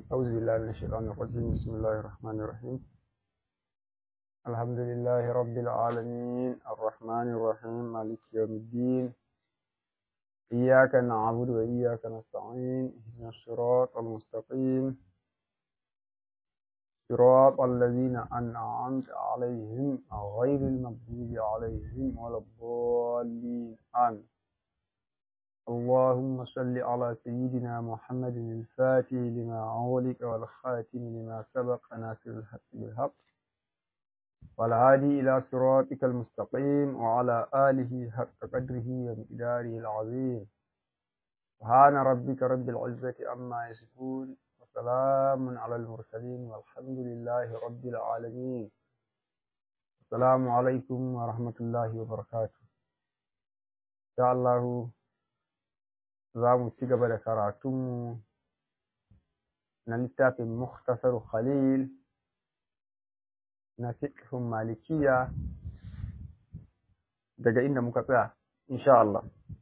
أعوذ بالله من الشيطان الرجيم بسم الله الرحمن الرحيم الحمد لله رب العالمين الرحمن الرحيم مالك يوم الدين إياك نعبد وإياك نستعين اهدنا الصراط المستقيم صراط الذين أنعمت عليهم غير المغضوب عليهم ولا الضالين آمين اللهم صل على سيدنا محمد الفاتح لما أغلق والخاتم لما سبق ناصر الحق بالحق والهادي إلى صراطك المستقيم وعلى آله حق قدره ومقداره العظيم سبحان ربك رب العزة عما يصفون وسلام على المرسلين والحمد لله رب العالمين السلام عليكم ورحمة الله وبركاته إن شاء الله za mu ci gaba da karatunmu na littafin Muktasar Khalil na fiqhun malikiya daga inda muka tsaya, insha Allah.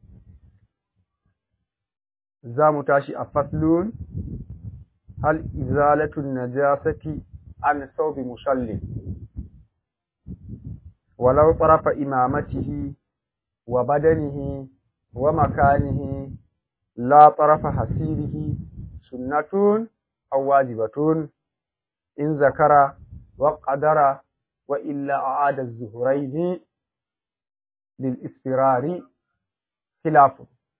Za mu tashi a faslun hal izalatun najasati an saubi musallin walau tsarafa imamatihi wa badanihi wa makanihi لا طرف حسيره سنة أو واجبة إن ذكر وقدر وإلا أعاد الزهرين للإسفرار خلاف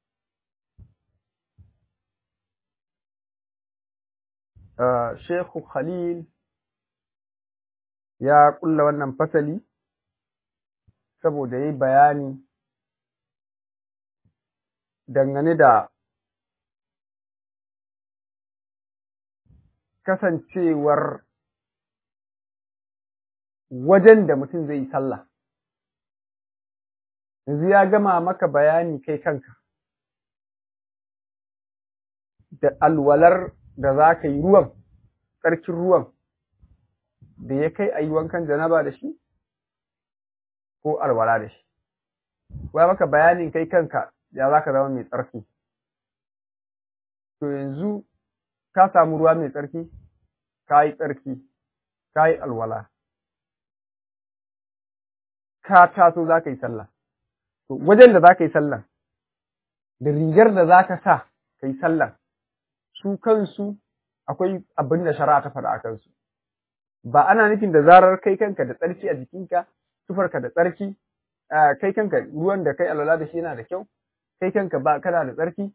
آه شيخ خليل يا كل wannan fasali saboda yayi bayani dangane da kasancewar wajen da mutum zai yi sallah. Yanzu ya gama maka bayani kai kanka, da alwalar da za ka yi ruwan, tsarkin ruwan, da ya kai a yi wankan janaba da shi, ko alwala da shi. Wa maka bayanin kai kanka ya za ka zama mai tsarki. To yanzu ka samu ruwa mai tsarki, ka yi tsarki, ka yi alwala, ka taso za ka yi sallah. To, wajen da za ka yi sallah, da rigar da za ka sa ka yi sallah, su kansu akwai abin da shari'a ta faɗa a kansu. Ba ana nufin da zarar kai kanka da tsarki a jikinka, tufarka da tsarki, kai kanka ruwan da kai alwala da shi yana da kyau, kai kanka ba kana da tsarki,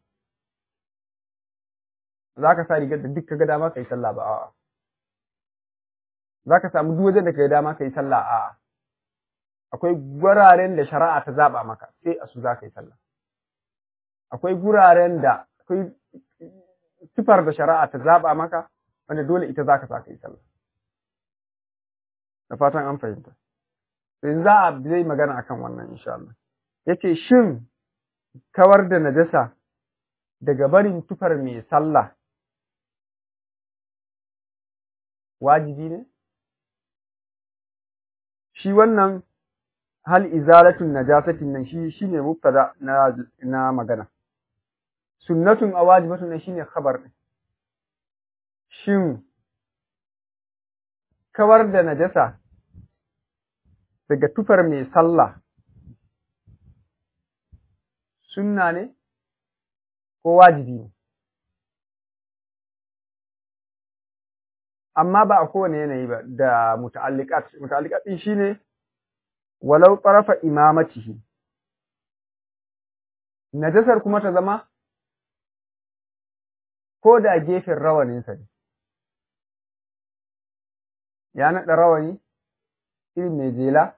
za ka sa rigar da duk ka ga dama ka yi sallah ba a'a za ka samu duk wajen da ka ga dama ka yi sallah a'a akwai guraren da shari'a ta zaba maka sai a su za ka yi sallah akwai guraren da akwai sifar da shari'a ta zaba maka wanda dole ita za ka sa ka yi sallah da fatan an fahimta sai za a zai magana akan wannan insha Allah yace shin kawar da najasa daga barin tufar mai sallah wajibi ne? Shi wannan hal izalatun najasatin nan shi shine mubtada na na magana. Sunnatun a wajibatun nan shine khabar din. Shin kawar da najasa daga tufar mai sallah sunna ne ko wajibi ne? amma ba a kowane yanayi ba da muta'alliqat muta'alliqat din shine walau tarafa imamatihi najasar kuma ta zama ko da gefen rawanin sa ne ya naɗa rawani irin mai jela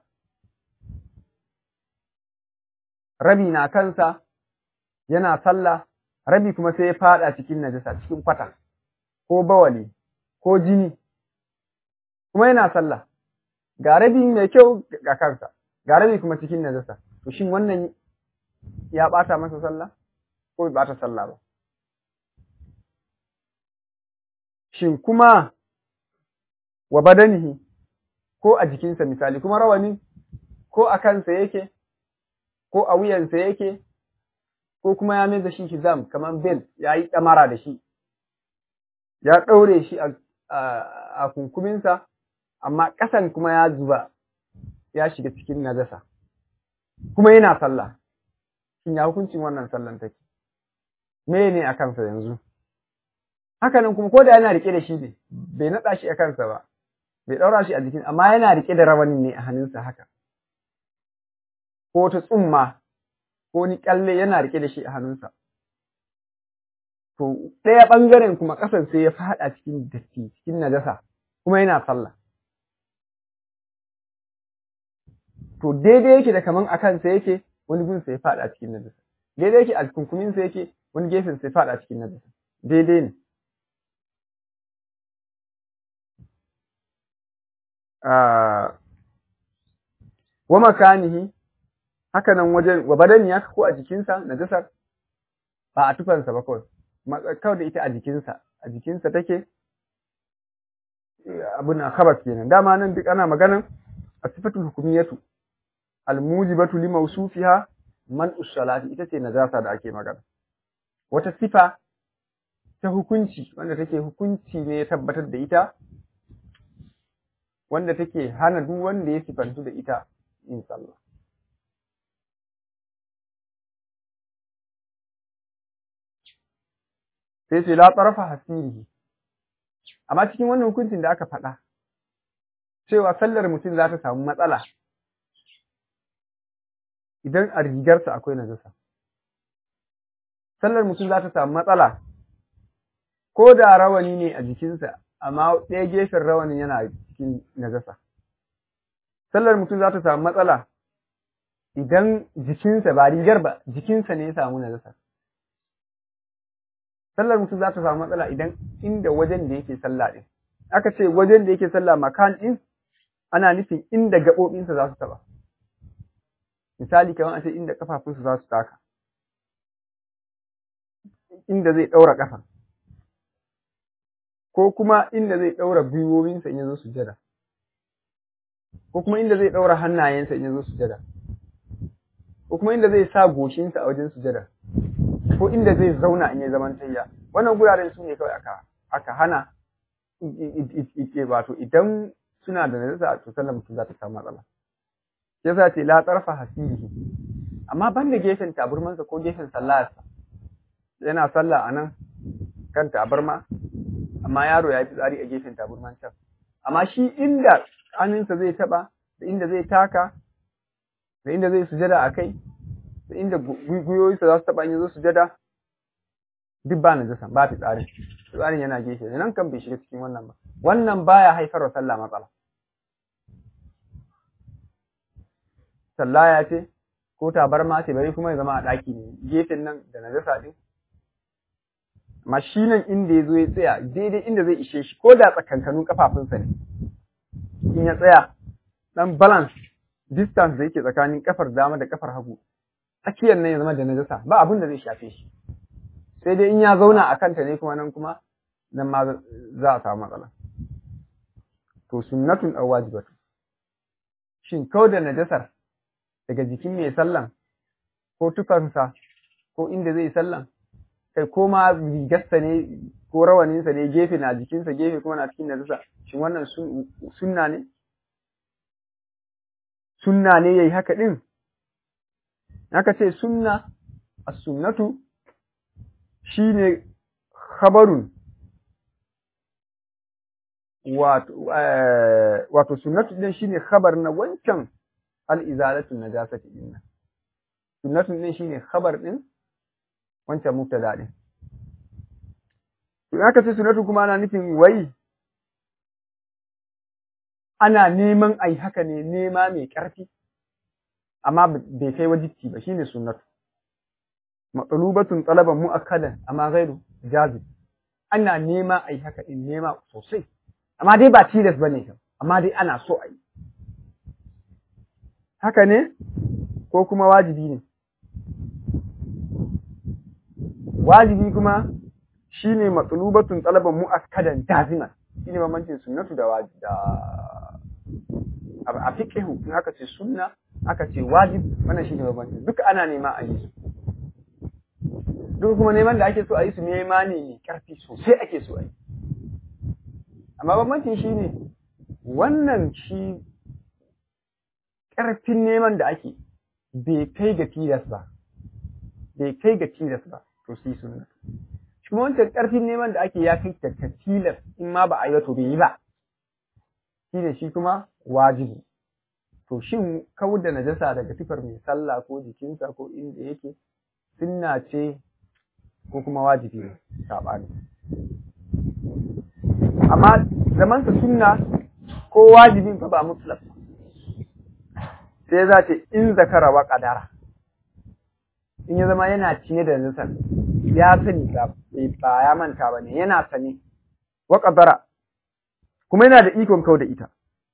rabi na kansa yana sallah rabi kuma sai ya fada cikin najasa cikin kwata ko bawali ko jini kuma yana sallah ga rabi mai kyau ga kansa ga rabi kuma cikin najasa to shin wannan ya bata masa sallah ko bai bata sallah ba shin kuma wa badanihi ko a jikinsa misali kuma rawani ko a kansa yake ko a wuyansa yake ko kuma ya mai da shi hizam kamar bel ya yi ɗamara da shi ya ɗaure shi a kunkuminsa amma ƙasan kuma ya zuba ya shiga cikin najasa kuma yana sallah shin ya hukuncin wannan sallan take me ne a kansa yanzu hakanan kuma ko da yana rike da shi ne bai naɗa shi a kansa ba bai ɗaura shi a jikin amma yana rike da rawanin ne a hannunsa haka ko ta tsumma ko ni kyalle yana rike da shi a hannunsa to ɗaya ɓangaren kuma ƙasan sai ya faɗa cikin datti cikin najasa kuma yana sallah to daidai yake da kaman a kansa yake wani gun sai faɗa cikin najasa daidai yake a kunkumin sa yake wani gefen sai faɗa cikin najasa daidai ne wa makanihi haka nan wajen wa badani ya ko a jikinsa najasar ba a tufansa ba kawai kawai da ita a jikinsa a jikinsa take abin na khabas kenan dama nan duk ana maganan a sifatul hukumiyatu almujibatu li mawsufiha man usalati ita ce najasa da ake magana wata sifa ta hukunci wanda take hukunci ne ya tabbatar da ita wanda take hana duk wanda ya sifantu da ita in sallah sai ce la tarafa hasirihi amma cikin wannan hukuncin da aka faɗa cewa sallar mutum za ta samu matsala idan a rigarsa akwai najasa. Sallar mutum za ta samu matsala, ko da rawani ne a jikinsa, amma ɗaya gefen rawanin yana cikin najasa. Sallar mutum za ta samu matsala idan jikinsa ba rigar ba, jikinsa ne ya samu najasa. Sallar mutum za ta samu matsala idan inda wajen da yake sallah ɗin. Aka ce wajen da yake sallah makan ɗin ana nufin inda gaɓoɓinsa za su taɓa. misali kamar a ce inda kafafunsu za su taka inda zai ɗaura ƙafa ko kuma inda zai ɗaura gwiwowinsa in ya zo sujada ko kuma inda zai ɗaura hannayensa in ya zo sujada ko kuma inda zai sa goshinsa a wajen sujada ko inda zai zauna in ya zaman tayya wannan guraren su ne kawai aka aka hana wato idan suna da najasa to sallar mutum za ta samu matsala yasa ce la tsarfa hasirihi amma ban da gefen taburmansa ko gefen sallarsa yana sallah a nan kan tabarma amma yaro ya fi tsari a gefen taburman can amma shi inda hannunsa zai taba da inda zai taka da inda zai sujada a kai da inda gwiwoyinsa za su taba in zo sujada duk ba na jasa ba fi tsarin tsarin yana gefe nan kan bai shiga cikin wannan ba wannan baya haifar wa sallah matsala sallaya ce ko tabarma ce bari kuma ya zama a ɗaki ne gefen nan da najasa ɗin amma shi nan inda ya zo ya tsaya daidai inda zai ishe shi ko da tsakankanun kafafunsa ne in ya tsaya dan balance distance da yake tsakanin kafar dama da kafar hagu tsakiyar nan ya zama da najasa ba abin da zai shafe shi sai dai in ya zauna a kanta ne kuma nan kuma nan ma za a samu matsala to sunnatun aw wajibatu shin kau da najasar daga jikin mai sallan ko tufansa ko inda zai sallan kai ko ma rigarsa ne ko rawaninsa ne gefe na jikinsa gefe kuma na cikin najasa shin wannan sunna ne sunna ne yayi haka din aka ce sunna as-sunnatu shine khabarun wato wato sunnatu din shine khabar na wancan al-izalatu najasati din sunnatu din shine khabar din wancan mubtada din to aka ce sunnatu kuma ana nufin wai ana neman ai haka ne nema mai ƙarfi amma bai kai wajibi ba shine sunnatu matsalubatun talaban mu'akkadan amma ghairu jazib ana nema ai haka in nema sosai amma dai ba tilas bane kam amma dai ana so ai haka ne ko kuma wajibi ne wajibi kuma shine matsalubatun talaban mu'akkadan jaziman shine bambancin sunnatu da wajibi a fiqhu in aka ce sunna aka ce wajib wannan shine bambanci duka ana nema a yi su duk kuma neman da ake so a yi su nema ne mai karfi sosai ake so a yi amma bambancin shi ne wannan shi ƙarfin neman da ake bai kai ga tilas ba bai kai ga tilas ba to sai sunna shi kuma wancan ƙarfin neman da ake ya kai ga tilas in ma ba a yi ba to bai yi ba shi ne shi kuma wajibi to shin kawar da najasa daga tufar mai sallah ko jikinsa ko inda yake sunna ce ko kuma wajibi ne saɓani amma zamansa sunna ko wajibin fa ba mutlaq sai za ce in zakara wa qadara in ya zama yana cinye da najasar ya sani ba ba ya manta ba ne yana sani wa qadara kuma yana da ikon kau da ita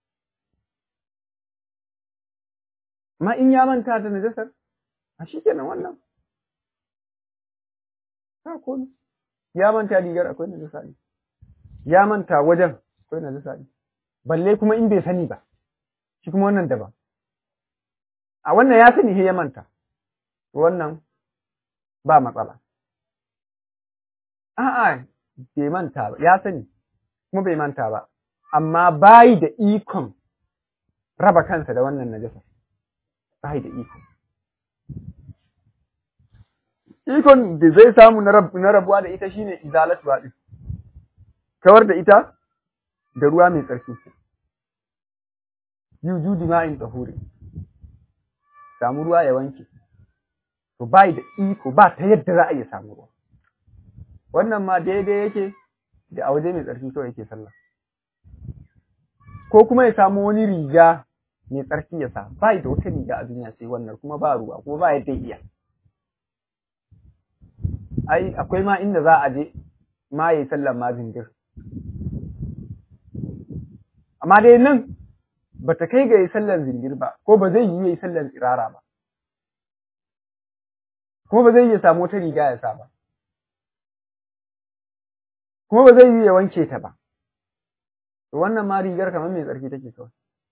ma in ya manta da najasar a shi kenan wannan ha ko ya manta rigar akwai najasa ne ya manta wajen akwai najasa ne balle kuma in bai sani ba shi kuma wannan daban a wannan ya sani he ya manta wannan ba matsala a'a bai manta ba ya sani kuma bai manta ba amma bayi da ikon raba kansa da wannan najasa bayi da iko ikon da zai samu na rabuwa da ita shine izalatu din kawar da ita da ruwa mai tsarki yujudi ma'in tsahuri samu ruwa ya wanke to bai da iko ba ta yadda za a iya samu ruwa wannan ma daidai yake da a waje mai tsarki kawai yake sallah ko kuma ya samu wani riga mai tsarki ya sa bai da wata riga a duniya sai wannan kuma ba ruwa kuma ba yadda iya ai akwai ma inda za a je ma yayi sallar ma zindir amma dai nan ba ta kai ga yi sallar zindir ba ko ba zai yi yayi sallar tsirara ba kuma ba zai iya samu wata riga ya sa ba kuma ba zai yi ya wanke ta ba to wannan ma rigar kamar mai tsarki take kawai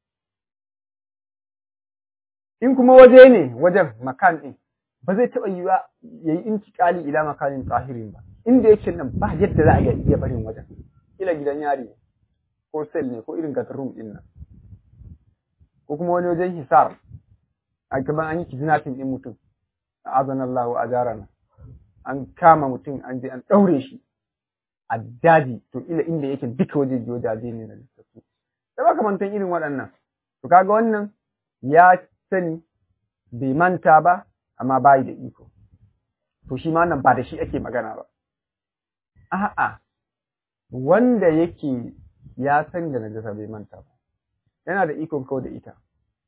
in kuma waje ne wajen makan ɗin ba zai taɓa yiwa ya yi intikali ila makanin tsahirin ba inda yake nan ba yadda za a iya barin wajen ila gidan yari ne ko sel ne ko irin gatarrum ɗin nan ko kuma wani wajen hisar a gaban an yi kidnapping ɗin mutum a azanallahu a jarana an kama mutum an je an ɗaure shi a daji to ila inda yake duka waje wajaje ne na lissafi da makamantan irin waɗannan to kaga wannan ya sani bai manta ba amma bayi da iko to shi ma wannan ba da shi ake magana ba a'a wanda yake ya san da najasa bai manta ba yana da ikon kau da ita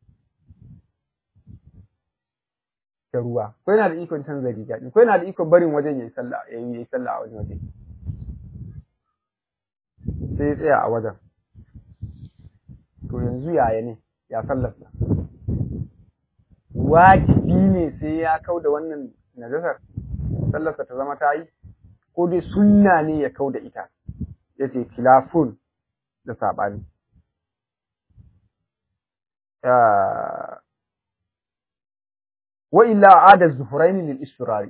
da ruwa ko yana da ikon canza riga ko yana da ikon barin wajen yayi sallah yayi sallah a wani waje sai ya tsaya a wajen to yanzu yaya ne ya sallarsa wajibi ne sai ya kau da wannan najasar sallarsa ta zama ta yi ko dai sunna ne ya kau da ita ya ce filafun da saɓani wa illa adar zuhuraini lil istirari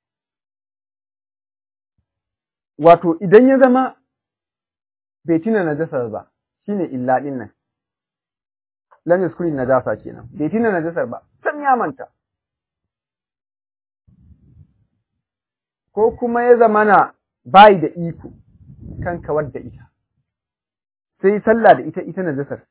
wato idan ya zama bai tuna najasar ba shine illa din nan lam yaskuri najasa kenan bai tuna najasar ba sam ya manta ko kuma ya zamana bai da iko kan kawar da ita sai sallah da ita ita najasar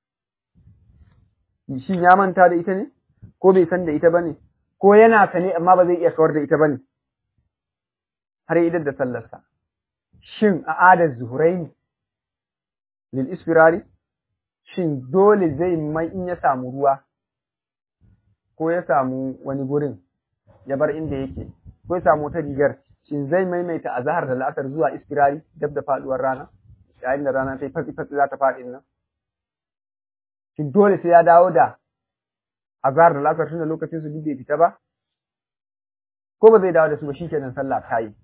shin ya manta da ita ne ko bai san da ita bane ko yana sane amma ba zai iya kawar da ita bane har idan da sallarsa shin a adar zuhuraini lil isfirari shin dole zai mai in ya samu ruwa ko ya samu wani gurin ya bar inda yake ko ya samu wata rigar shin zai maimaita azhar da la'asar zuwa isfirari dab da faduwar rana yayin da rana sai fatsi fatsi za ta faɗi nan shin dole sai ya dawo da azhar da la'asar tunda lokacin su bai fita ba ko ba zai dawo da su ba shikenan sallah ta yi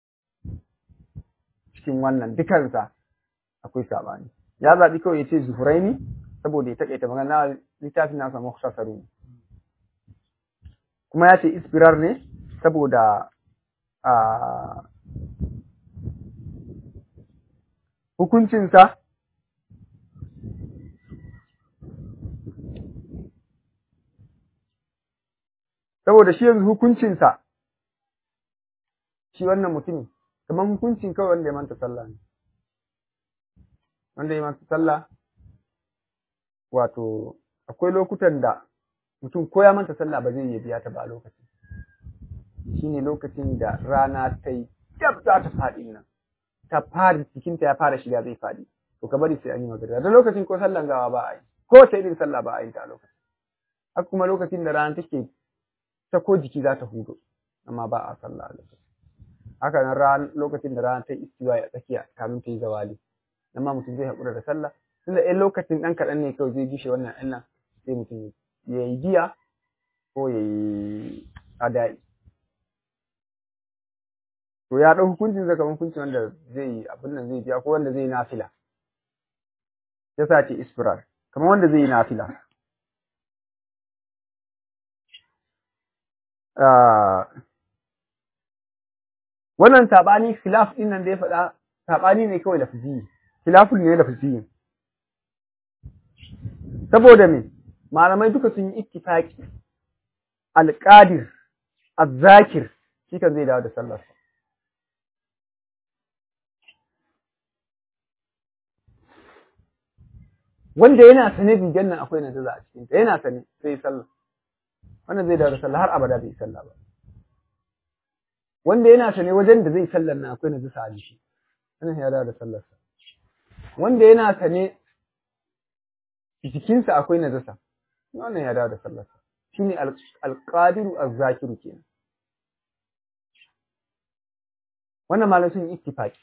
cikin wannan dukansa akwai sabani ya zaɓi kawai ya ce zuhuraini saboda ya taƙaita magana littafin nasa mukhtasaru kuma ya ce ispirar ne saboda a hukuncinsa saboda shi yanzu hukuncinsa shi wannan mutumin kamar hukuncin kawai wanda ya manta sallah ne wanda ya manta sallah wato akwai lokutan da mutum ko ya manta sallah ba zai iya biya ta ba a lokacin shine lokacin da rana ta yi dab za ta faɗi nan ta fara jikinta ya fara shiga zai faɗi to ka bari sai an yi magana da lokacin ko sallan gawa ba a yi ko ta irin sallah ba a yi ta a lokacin haka kuma lokacin da rana take ta ko jiki za ta hudo amma ba a sallah a lokacin haka nan ran lokacin da rana ta yi istiwa a tsakiya kamin ta yi zawali nan ma mutum zai haƙura da sallah tunda ɗan lokacin ɗan kaɗan ne kawai zai gishe wannan ɗan nan sai mutum ya yi giya ko ya yi adai to ya ɗau hukuncin zaka hukuncin wanda zai yi abin nan zai biya ko wanda zai yi nafila ya sa ce isfirar kamar wanda zai yi nafila wannan saɓani khilaf ɗin nan da ya faɗa saɓani ne kawai lafzi khilafun ne lafzi saboda me malamai duka sun yi ittifaqi alqadir azzakir shi kan zai dawo da sallar wanda yana sane rigar nan akwai nazaza a cikin ta yana sane sai ya sallah wannan zai dawo da sallah har abada bai sallah ba wanda yana sane wajen da zai sallar nan akwai nazaza a jiki wannan ya dawo da sallar sa wanda yana sane jikinsa akwai najasa wannan ya dawo da sallar sa shine alqadiru azzakiru kenan wannan malam sun ittifaqi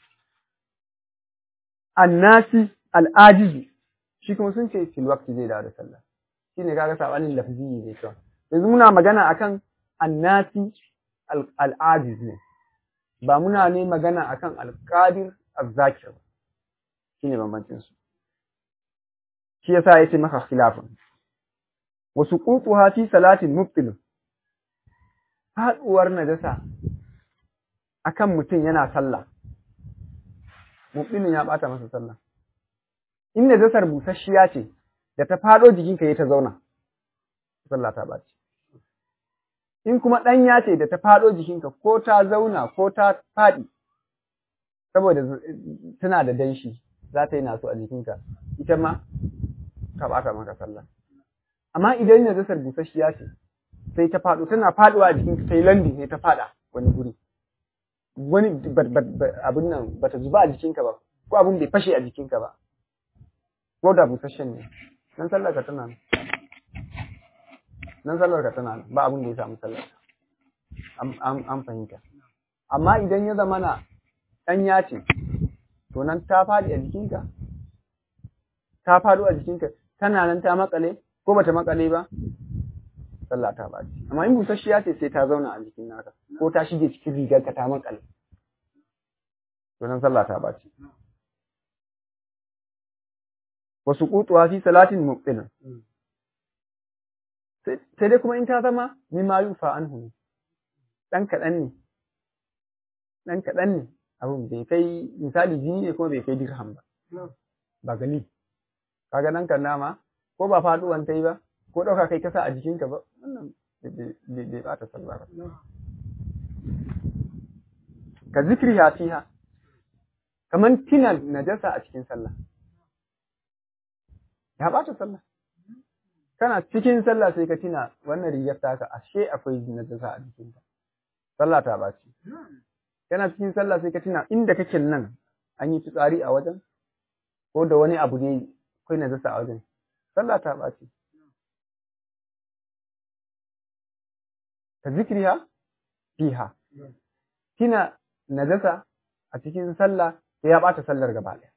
annasi al'ajizu shi kuma sun ce fil waqti zai dawo da sallah shine kaga sabanin lafzi ne kawai yanzu muna magana akan annasi al'ajiz ne ba muna ne magana akan alqadir azzakir ba shine bambancin su shi yasa yace maka khilafun wasu qutuha fi salatin mubtil faduwar najasa akan mutum yana sallah mubtilin ya bata masa sallah in najasar busasshiya ce da ta fado jikinka ya ta zauna sallah ta bace in kuma ɗanya ce da ta fado jikinka ko ta zauna ko ta faɗi saboda tana da danshi za ta yi naso a jikinka ita ma ka ɓata maka sallah amma idan najasar busasshiya ce sai ta faɗo tana faɗuwa a jikinka sai landi ne ta faɗa wani guri wani abin nan bata zuba a jikinka ba ko abin bai fashe a jikinka ba ko da busasshen ne nan sallar ka tana nan nan sallar ka tana nan ba abin da ya samu sallar an fahimta amma idan ya zama na ɗanya ce to nan ta faɗi a jikinka ta faɗo a jikinka tana nan ta makale ko bata makale ba sallah ta baci amma in busasshiya ce sai ta zauna a jikin naka ko ta shige cikin rigar ka ta makale to nan sallah ta baci wasu kutuwa fi salatin muqtina sai dai kuma in ta zama mimma yufa anhu dan kaɗan ne dan kaɗan ne abun bai kai misali jini ne kuma bai kai dirham ba ba gali kaga nan kan nama ko ba faduwan ta yi ba ko ɗauka kai kasa a jikinka ba wannan bai bata sallah ba ka zikri ya fiha kaman tina najasa a cikin sallah ya bata sallah kana cikin sallah sai ka tina wannan rigar taka ashe akwai najasa a jikinka sallah ta baci kana cikin sallah sai ka tina inda kake nan an yi fitsari a wajen ko da wani abu ne akwai najasa a wajen sallah ta ɓaci ka zikriha fiha kina najasa a cikin sallah sai ya ɓata sallar gaba ɗaya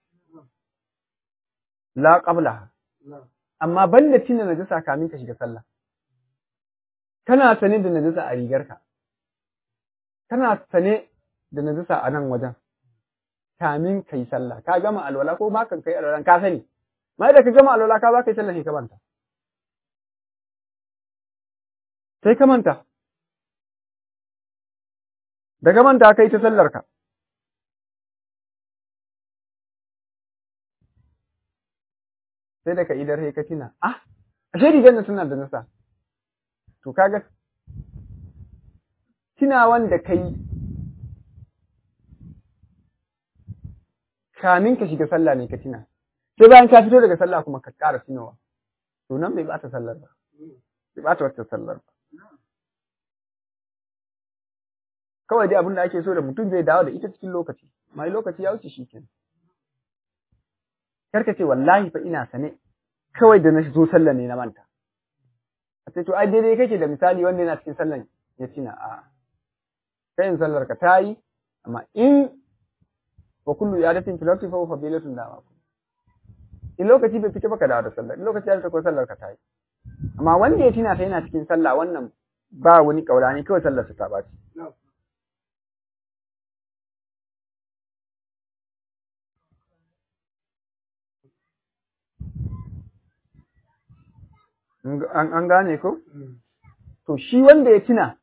la qabla amma banda tina najasa kamin ka shiga sallah kana sane da najasa a rigarka kana sane da najasa a nan wajen kamin kai sallah ka gama alwala ko ma kan kai alwala ka sani mai da ka gama alwala ka za ka yi sallah sai ka manta sai ka manta da ka manta kai ta sallar ka sai da ka idar sai ka tina ah ashe rigar nan suna da nasa to kaga tunawan da kai kamin ka shiga sallah ne ka tuna sai bayan ka fito daga sallah kuma ka ƙara tunawa to nan bai bata sallar ba bai bata wata sallar ba kawai dai abin da ake so da mutum zai dawo da ita cikin lokaci mai lokaci ya wuce shikenan karka ce wallahi fa ina sane kawai da na zo sallar ne na manta a ce to ai daidai kake da misali wanda yana cikin sallar ya tina a kai in sallar ka tayi amma in wa kullu yadatin filati fa fadilatun dama in lokaci bai fita baka dawo da sallar in lokaci ya fita ko sallar ka tayi amma wanda ya tina ta yana cikin sallah wannan ba wani kaulani kawai sallar sa ta baci an gane ko to shi wanda ya tuna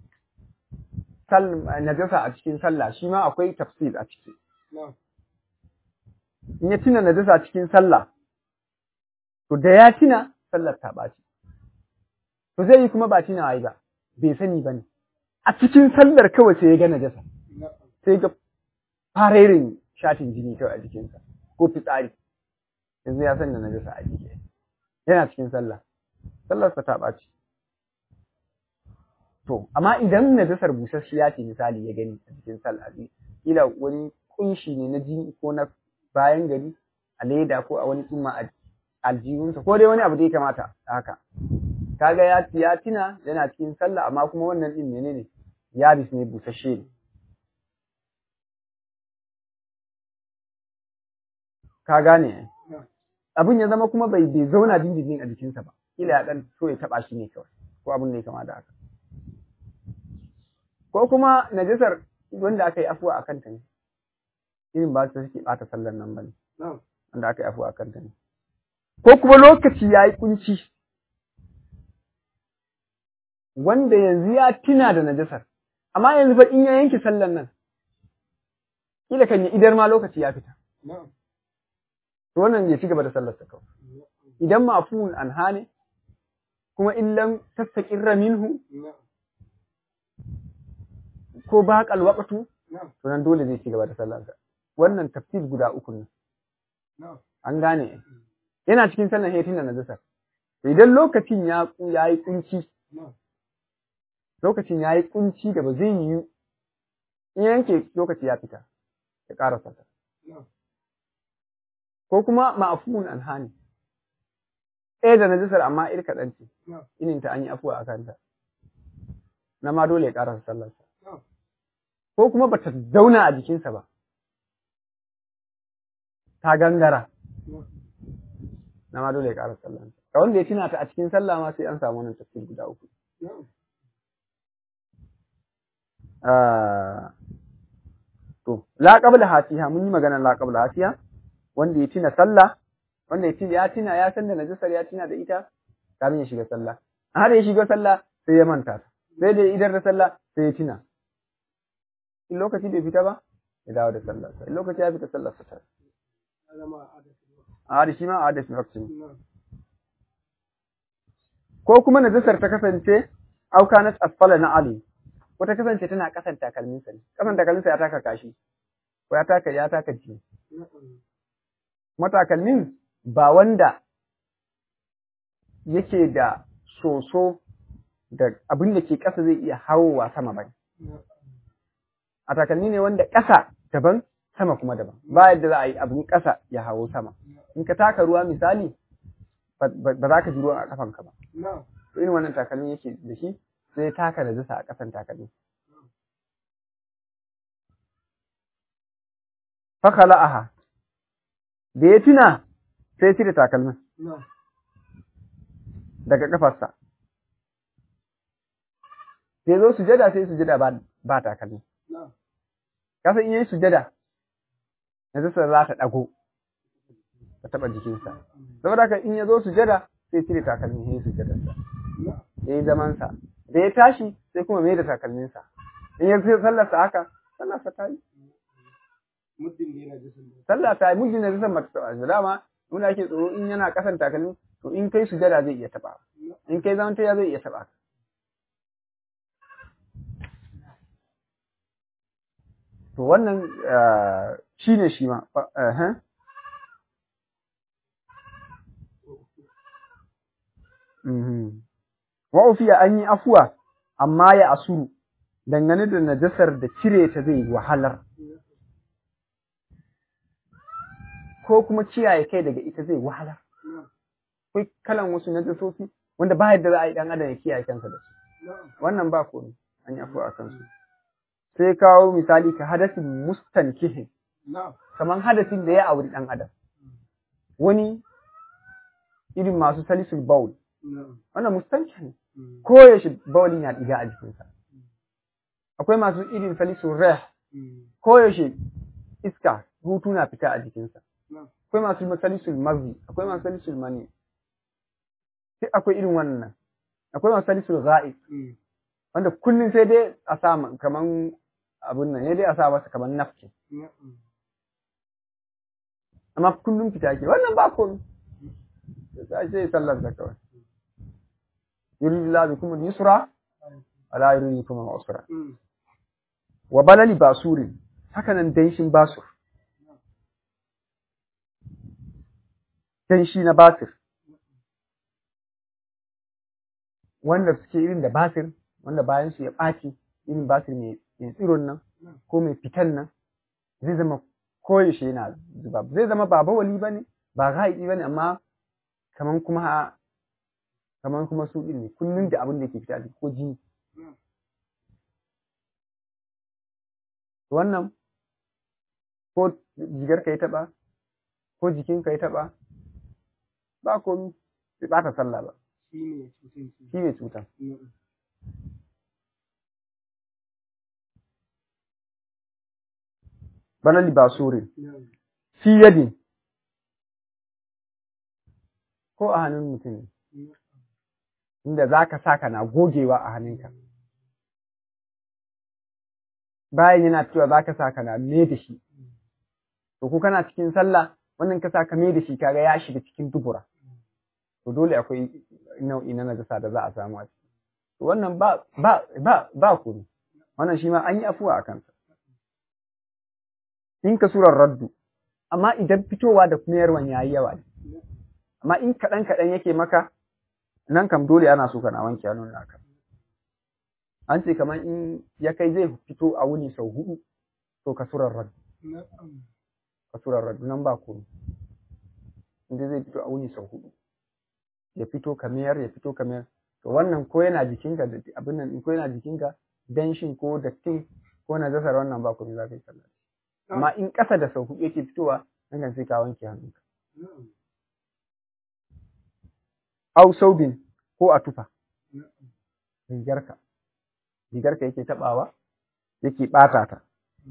najasa a cikin sallah shi ma akwai tafsir a ciki in ya tuna najasa a cikin sallah to da ya tuna sallar ta ɓaci to zai yi kuma ba tuna ai ba bai sani ba ne a cikin sallar kawai sai ya ga najasa sai ga farerin shatin jini kawai a jikinsa ko fitsari yanzu ya san da najasa a jiki yana cikin sallah sallarsa ta ɓaci to amma idan najasar busasshiya ce misali ya gani a cikin sallah kila wani kunshi ne na jini ko na bayan gari a leda ko a wani tsumma a aljihunsa ko dai wani abu da ya kamata haka kaga ya ya tina yana cikin sallah amma kuma wannan din menene yabis ne busasshe ne ka gane abin ya zama kuma bai bai zauna dindindin a jikinsa ba kila ya dan so ya taba shi ne kawai ko abin da ya kama da haka ko kuma najasar wanda aka yi afuwa a kanta ne irin ba su suke bata sallar nan bane wanda aka yi afuwa a kanta ne ko kuma lokaci ya yi kunci wanda yanzu ya tina da najasar amma yanzu fa in ya yanke sallar nan kila kan yi idar ma lokaci ya fita to wannan ya ci gaba da sallar sa kawai idan mafuun anha ne kuma illan tastaqirra minhu ko ba waqtu to nan dole zai ci gaba da sallar sa wannan tafsir guda uku ne an gane yana cikin sallar hetin da najasa idan lokacin ya yayi kunci lokacin yayi kunci da ba zai yi in yanke lokaci ya fita ya ƙara sallar ko kuma ma'afuun anhani ɗaya da najisar amma ir kaɗan ce inin ta an yi afuwa a kanta na ma dole ya ƙarasa sallarsa ko kuma ba ta zauna a jikinsa ba ta gangara na ma dole ya ƙarasa sallarsa ka wanda ya tuna ta a cikin sallah ma sai an samu wannan tafsir guda uku to la qabla hasiha mun yi magana la qabla hasiha wanda ya tina sallah wanda ya tina ya tina ya san da najasar ya tina da ita kamin ya shiga sallah har ya shiga sallah sai ya manta ta sai da idar da sallah sai ya tina in lokaci bai fita ba ya dawo da sallah in lokaci ya fita sallah sa ta a da shi ma a da shi ko kuma najasar ta kasance aukanat asfala na ali ko ta kasance tana kasan takalminsa ne kasan takalminsa ya taka kashi ko ya taka ya taka jini matakalmin ba wanda yake da soso da abin da ke ƙasa zai iya hawowa sama ba a takalmi ne wanda ƙasa daban sama kuma daban ba yadda za a yi abin ƙasa ya hawo sama in ka taka ruwa misali ba za ka ji ruwan a kafanka ba to irin wannan takalmi yake da shi sai taka da zasa a ƙasan takalmi fakala aha da ya tuna sai cire takalmin daga kafarsa sai zo sujada sai sujada ba, ba takalmi kasan in yi sujada na zasa za ta ɗago ta taɓa jikinsa saboda haka in ya zo sujada sai cire takalmin ya yi sujadarsa ya yi zamansa da ya tashi sai kuma mai da takalminsa in ya sallarsa haka sallarsa ta yi sallah ta yi muddin da zai mata taɓa shi dama nuna ake tsoro in yana ƙasan takalmi to in kai sujada zai iya taɓa in kai zaman ya zai iya taɓa to wannan shi ne shi ma wa ufiya an yi afuwa amma ya asuru dangane da najasar da cire ta zai wahalar ko kuma kiyaye kai daga ita zai wahalar akwai kalan wasu najasofi wanda ba yadda za a yi dan adam ya kiyaye kansa da su wannan ba komai an yi afuwa a kansu sai kawo misali ka hadasin mustankihin kamar hadasin da ya auri dan adam wani irin masu salisul baul wannan mustanki ne koyaushe baulin ya diga a jikinsa akwai masu irin salisul reh koyaushe iska hutu na fita a jikinsa akwai masu salisul mazi akwai masu salisul mani sai akwai irin wannan akwai masu salisul ga'ib wanda kullum sai dai a sa kaman abun nan ne dai a sa masa kaman nafki amma kullum fita ke wannan ba komai sai sai sallar da kawai yuridu la bikum al-yusra ala yuridu bikum al-usra wa balali basurin haka nan danshin basur danshi na basir wanda suke irin da basir wanda bayan su ya ɓaci irin basir mai tsiron nan ko mai fitan nan zai zama koyaushe yana zuba zai zama ba bawali ba ne ba ga'iɗi ba ne amma kaman kuma kaman kuma su ɗin ne kullum da abin da ke fita ko jini wannan ko jigar ka yi taɓa ko jikin ka yi taɓa ba komi bai ɓata sallah ba shi ne cutan bana libasurin fi yadin ko a hannun mutum inda za ka sa na gogewa a hannunka bayan yana cewa za ka sa na me da shi to ko kana cikin sallah wannan ka sa ka me da shi kaga ya shiga cikin dubura to dole akwai nau'i na najasa da za a samu a ciki to wannan ba ba ba ba kuri wannan shi ma an yi afuwa a kansa in ka surar raddu amma idan fitowa da kuma yarwan yayi yawa ne amma in kaɗan kaɗan yake maka nan kam dole ana so kana wanke hannun naka an ce kamar in ya kai zai fito a wuni sau hudu to ka surar raddu ka surar raddu nan ba komai inda zai fito a wuni sau hudu ya fito kamar ya fito kamar to wannan ko yana jikinka da abin nan ko yana jikinka danshin ko dattin ko na zasar wannan ba komai za ka yi sallah amma in ƙasa da sau hudu yake fitowa nan kan sai ka wanke hannunka au saubin ko a tufa rigarka rigarka yake tabawa yake ɓata ta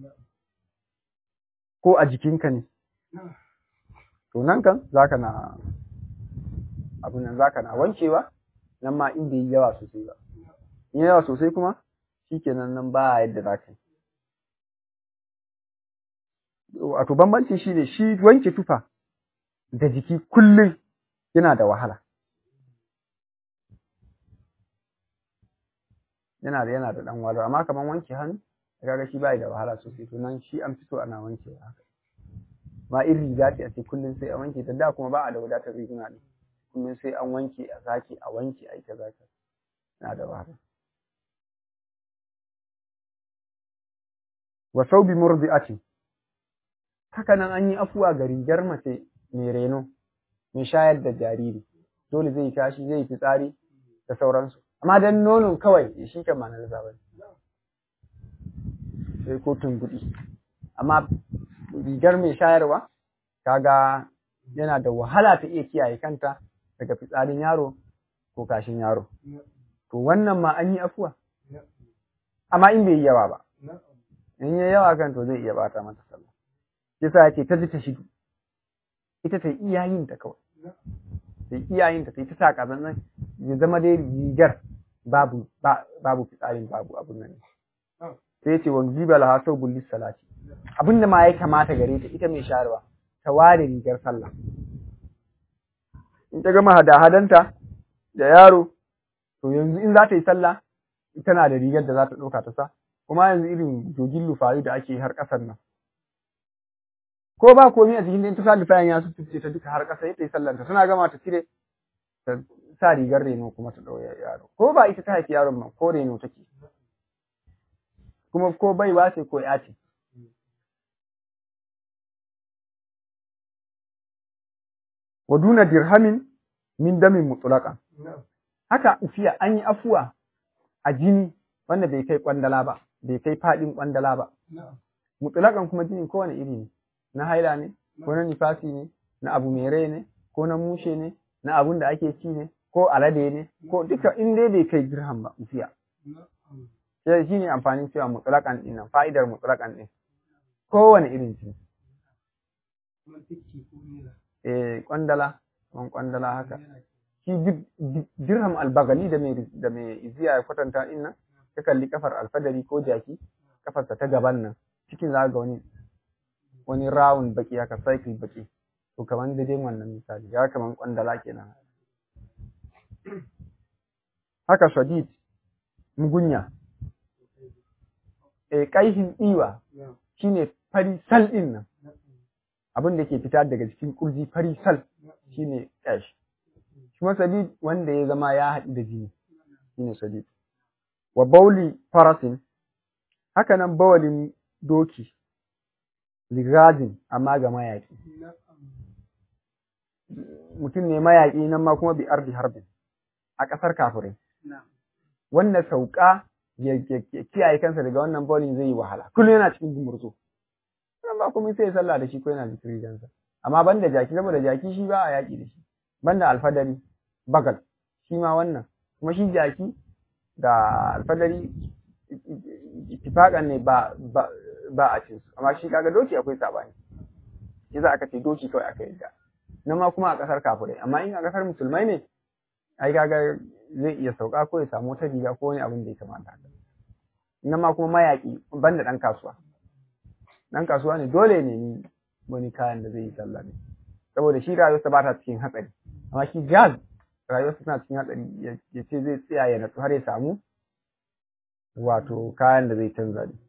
ko a jikinka ne to nan kan zaka na abin nan zaka na wankewa nan ma in bai yi yawa sosai ba in yawa sosai kuma shikenan nan ba yadda zaka yi wato bambanci shine shi wanke tufa da jiki kullum yana da wahala yana da yana da dan wahala amma kaman wanke hannu kaga shi bai da wahala sosai to nan shi an fito ana wanke haka ma irin riga ce a ce kullum sai an wanke ta da kuma ba a da wadatar riguna ne kullum sai an wanke a sake a wanke a ita zaka yana da wahala wa saubi murdi'atin haka nan an yi afuwa ga rigar mace mai reno mai shayar da jariri dole zai tashi zai fitsari da sauransu amma dan nonon kawai shi kan ma na ba sai ko tungudi amma rigar mai shayarwa kaga yana da wahala ta iya kiyaye kanta daga fitsarin yaro ko kashin yaro to wannan ma an yi afuwa amma in bai yi yawa ba in yi yawa kan to zai iya bata mata sallah yasa yake ta ji ta shidu ita ta iyayin ta kawai ta iyayin ta ta sa kazan nan ya zama dai rigar babu babu fitsarin babu abun nan sai yace wa jiba laha sau bullis salati abinda ma ya kamata gare ta ita mai sharewa ta ware rigar sallah in ta gama hada-hadanta da yaro to yanzu in za ta yi sallah tana da rigar da za ta ɗauka ta sa kuma yanzu irin jogin lufayi da ake har ƙasar nan ko ba komai a cikin ta sa lufayan ya su ta duka har ƙasa yadda ya sallanta suna gama ta cire ta sa rigar reno kuma ta ɗauya yaro ko ba ita ta haifi yaron ma ko reno take kuma ko bai ba ce ko ya ce wa duna dirhamin min damin mutlaqan haka ufiya an yi afuwa a jini wanda bai kai kwandala ba bai kai fadin kwandala ba mutlaqan kuma jini kowane iri ne na haila ne ko na nifasi ne na abu mai rai ne ko na mushe ne na abun da ake ci ne ko alade ne ko duka in dai bai kai dirham ba ufiya sai shi ne amfanin cewa mutlaqan din nan fa'idar mutlaqan din kowane irin jini eh kwandala man kwandala haka shi dirham albagali da mai da mai iziya ya kwatanta din nan ka kalli kafar alfadari ko jaki kafarsa ta gaban nan cikin za ga wani wani round baki haka cycle baki to kaman da dai wannan misali ya kaman kwandala kenan haka shadid mugunya eh kaihin diwa shine fari sal din nan abin da ke fita daga cikin kurji fari sal shine ash kuma sadid wanda ya zama ya haɗu da jini shine sadid wa bauli farasin haka nan bawalin doki ligadin amma ga mayaƙi mutum ne mayaƙi nan ma kuma bi ardi harbin a ƙasar kafirai wanda sauka ya kiyaye kansa daga wannan bawalin zai yi wahala kullum yana cikin gumurzo nan ba kuma sai ya sallah da shi ko yana zikiri dansa amma banda jaki saboda jaki shi ba a yaƙi da shi banda alfadari bagal shi ma wannan kuma shi jaki da alfadari ittifaqan ne ba ba a cin su amma shi kaga doki akwai sabani yasa aka ce doki kawai aka yadda nan ma kuma a kasar kafirai amma in a kasar musulmai ne ai kaga zai iya sauka ko ya samu wata riga ko wani abin da ya kamata nan ma kuma mayaki banda dan kasuwa dan kasuwa ne dole ne ni wani kayan da zai yi sallah ne saboda shi rayuwarsa ba ta cikin hatsari amma shi gas rayuwarsa tana cikin hatsari ya ce zai tsaya ya natsu har ya samu wato kayan da zai canza ne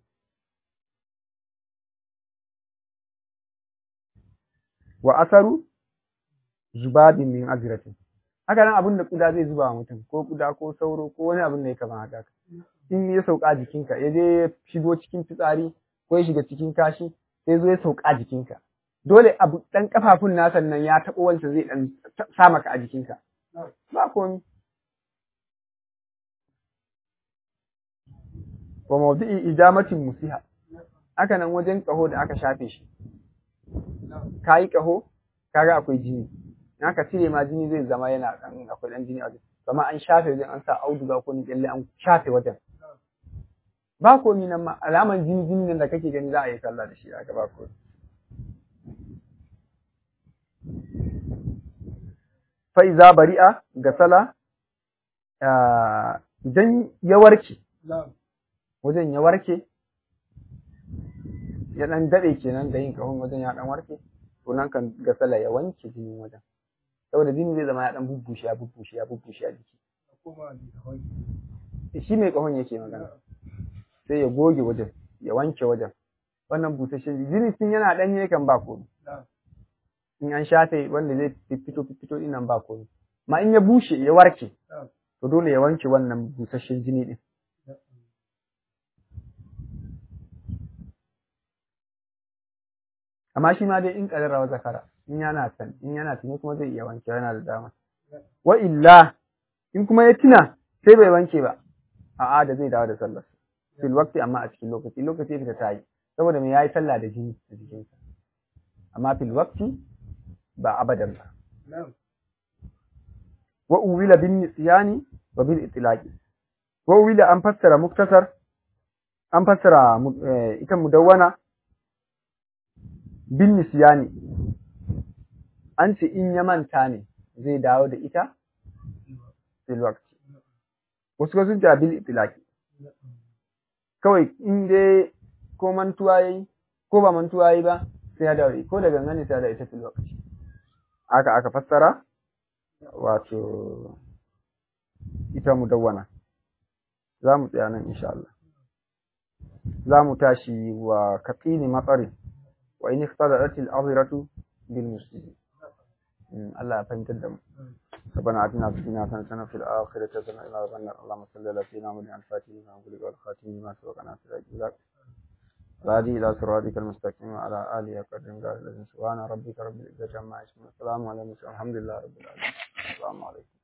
wa asaru zubabin min azratin haka nan abin da kuda zai zuba wa mutum ko kuda ko sauro ko wani abin da ya kama haka in ya sauka jikinka ya je ya shigo cikin fitsari ko ya shiga cikin kashi sai zo ya sauka jikinka dole abu dan kafafun nasa nan ya taɓo wancan zai dan sa maka a jikinka ba komi wa mawdi'i ijamatin musiha haka nan wajen kaho da aka shafe shi kayi kaho kaga akwai jini in aka cire ma jini zai zama yana dan akwai dan jini a wajen kama an shafe wajen an sa auduga ko ni kyalle an shafe wajen ba komi nan ma alaman jini jini nan da kake gani za a yi sallah da shi aka ba komi fa iza bari'a ga sala idan ya warke wajen ya warke ya dan dade kenan da yin kahon wajen ya dan warke to nan kan ga sala ya wanke jinin wajen saboda jini zai zama ya dan bubbushe ya bubbushe ya bubbushe a jiki shi mai kahon yake magana sai ya goge wajen ya wanke wajen wannan busasshen jini tun yana danye kan ba komai in an shafe wanda zai fito fito din nan ba komai ma in ya bushe ya warke to dole ya wanke wannan busasshen jini din amma shi ma dai in kadara wa zakara in yana san in yana tuni kuma zai iya wanke yana da dama wa illa in kuma ya tuna sai bai wanke ba a'a da zai dawo da sallar fil waqti amma a cikin lokaci lokaci fita ta yi saboda me yayi sallah da jini a jikinsa amma fil waqti ba abadan ba wa uwila bin nisyani wa bil itlaqi wa uwila an fassara muktasar an fassara ita mudawwana bin nisyani an ce in ya manta ne zai dawo da ita fil waqti wasu sun ce bil itlaqi kawai in dai ko mantuwa yayi ko ba mantuwa yayi ba sai ya dawo ko da gangane sai ya dawo ita fil waqti aka aka fassara wato ita mudawwana za mu tsaya nan insha Allah za mu tashi wa kafini matsarin wa in iqtadaat al-azratu bil muslimin Allah ya fahimtar da mu ربنا آتنا في الدنيا حسنة وفي الآخرة حسنة وقنا عذاب النار اللهم صل على سيدنا محمد الفاتح لما أغلق والخاتم لما سبق ناصر الجلال الهادي إلى صراطك المستقيم وعلى آله قدر قال الذين سبحان ربك رب العزة عما يصفون السلام على المرسلين الحمد لله رب العالمين السلام عليكم